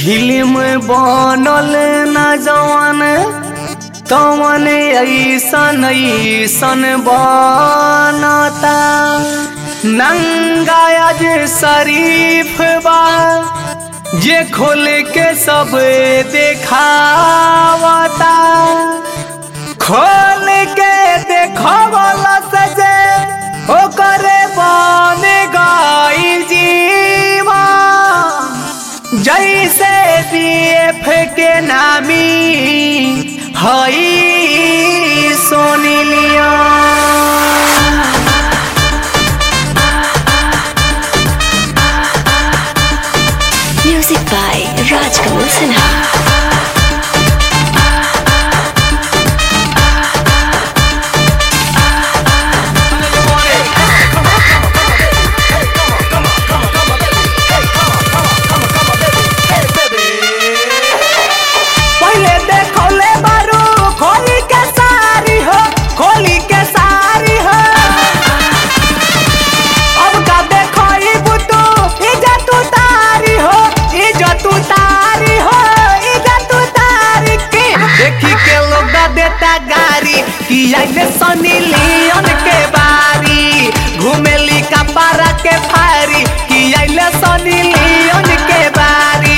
Film बनल न जवान तवन ऐसन ऐसन बनता नंगाज शरीफ बा जे खोल के सब देखावता खोल के देखवला से जे ओकरे बन गई जीवा जैसे बीएफ के नामी हई सोनी लिया Music by Rajkamal Sinha. पहले देखौले बारू खोली के सारी हो खोली के सारी हो अब का देखई बुतू इज्जत उतारी हो इज्जत उतारी हो इज्जत उतारी के देखी के लोग देता गारी कि आइले सनी लियोन के बारी घुमेली कपारा के फारी कि आइले सनी लियोन के बारी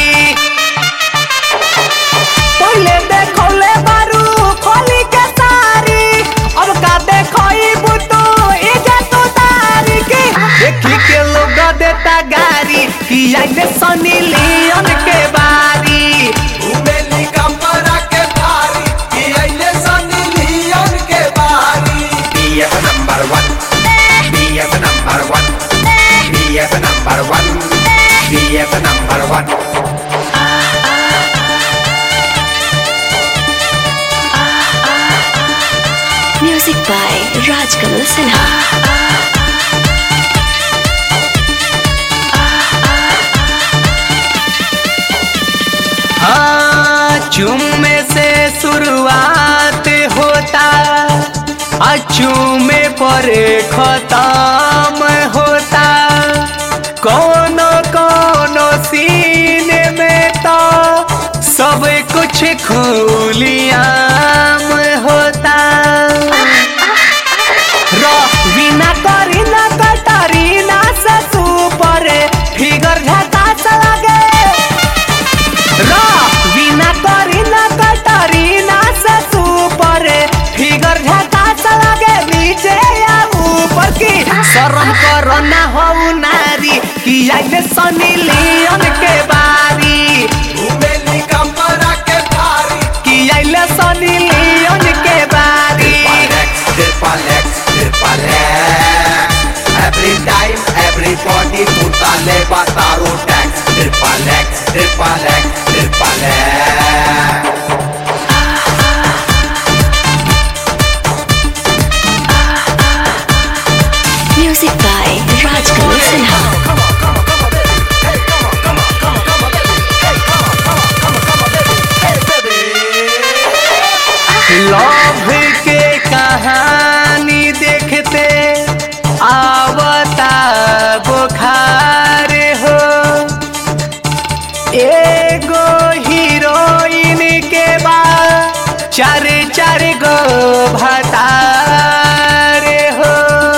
पहले देखौले बारू खोली के सारी अब का देखई बुतू इज्जत उतारी की देखी के लोग देता गारी कि आइले सनी लियोन के बारी उमेली कमरा के भारी कि अइले सनी लियोन के बारी BF number one BF number one BF number one BF number one Music by Rajkamal Sinha. हाँ चुम्मे से शुरुआत होता अचूमे पर खत्म होता कोनो कोनो सीन में तो सब कुछ खुलियाम होता रवीना करीना कटरीना से सुपर फिगर झकास लगे रवीना करीना कटरीना से सुपर फिगर झकास लगे नीचे या ऊपर की शर्म करो ना हो नारी कि आइले सनी लियोन के बारी उमेली कमरा के भारी कि आइले सनी लियोन के बारी Triple X, Triple X, Triple X Every time, everybody put a labor taro tax Triple X, Triple X, Triple X Music by Rajkamal Sinha. Love के कहानी देखते आवता बुखार हो एगो हीरोइन के बाद चार चार गो भतार हो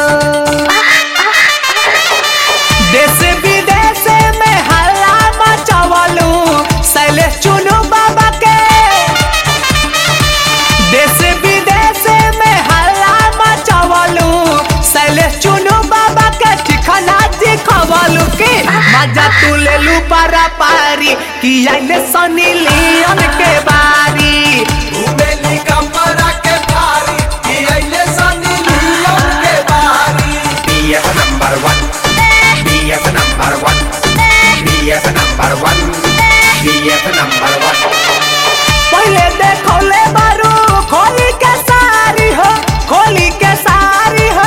देश विदेश में हल्ला मचवलू शैलेश चुनू बाबा के देश विदेश में हल्ला मचवलू शैलेश चुनू बाबा के ठिकाना दिखवलू की मजा तू ले लू पारा पारी कि आइले सनी लियोन के बारी उमेली कमरा के भारी कि अइले सनी लियोन के बारी BF number one BF number one BF number one BF number one पहले देखौले बारू खोली के सारी हो खोली के सारी हो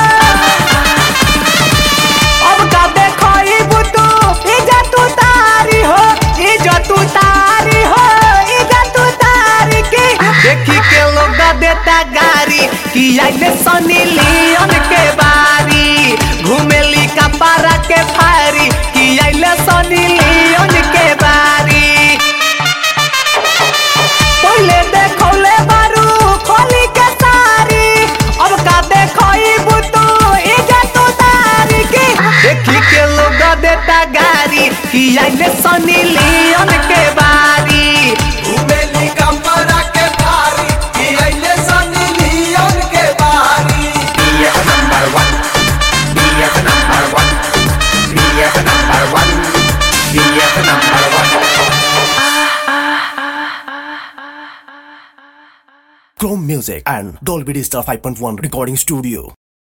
अब का देखई बुतू इज्जत उतारी हो इज्जत उतारी हो इज्जत उतारी की देखी के लोग दे कि आइले सनी लियोन के बारी घूमेली कमरा के भारी कि अइले सनी लियोन के बारी BF number one BF number one BF number one BF number one Chrome Music and Dolby Digital 5.1 Recording Studio.